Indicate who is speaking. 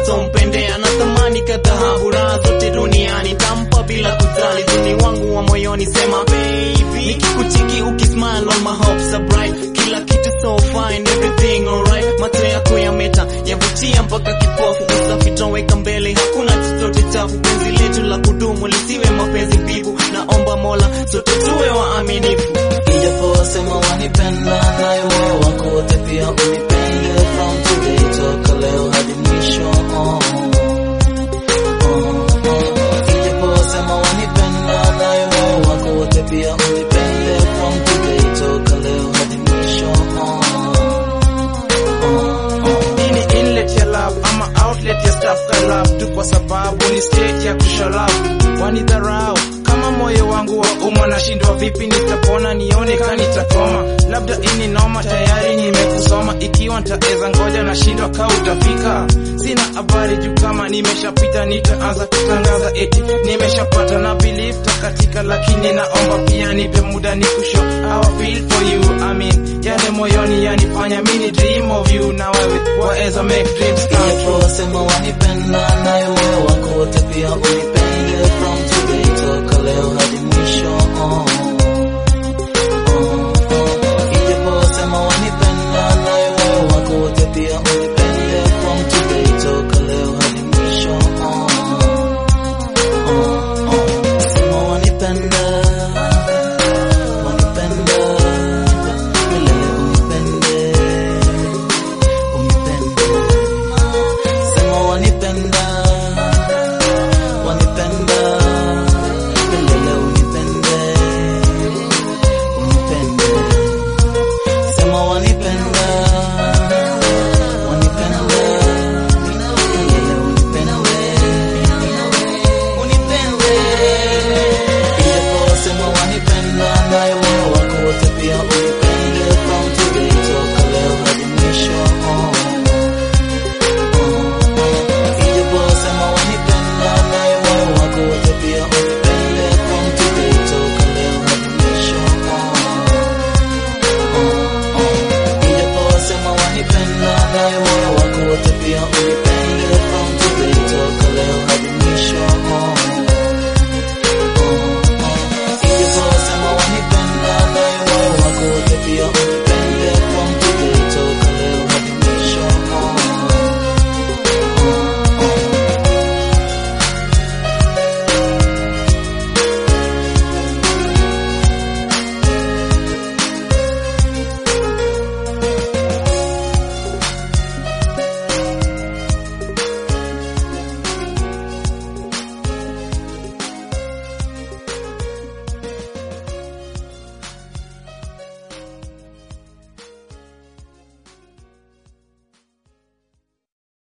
Speaker 1: nitampendea na thamani kadhabu raha zote duniani tampa bila kujali duni wangu wa moyoni sema baby nikikuchiki ukismile on my hopes are bright kila kitu so fine everything alright macho yako yameta yavutia mpaka kipofu usafi toweka mbele hakuna chochote chafu penzi letu la kudumu lisiwe mapenzi mbivu naomba mola sote tuwe waaminifu
Speaker 2: Ijapowasema wanipenda nayo moyo wako wote pia unipende from today toka leo hadi mwisho oh. Oh, oh. Ijapowasema wanipenda nayo moyo wako wote pia unipende from today toka leo hadi mwisho oh. Oh, oh.
Speaker 3: Hii ni inlet ya love ama outlet ya stuff ka love tu kwa sababu ni state ya kushalavu wanidharau kama moyo wangu wa umma nashindwa vipi nitapona nione ka nitakoma labda ini noma tayari nimekusoma ikiwa ntaeza ngoja nashindwa ka utafika sina habari juu kama nimeshapita nitaanza kutangaza eti nimeshapata na believe takatika lakini naomba pia nipe muda ni kusho how I feel for you I mean yale moyoni yanifanya mini dream of you na wewe waweza make dreams come true
Speaker 2: Ijapowasema wanipenda nayo moyo wako wote pia unipende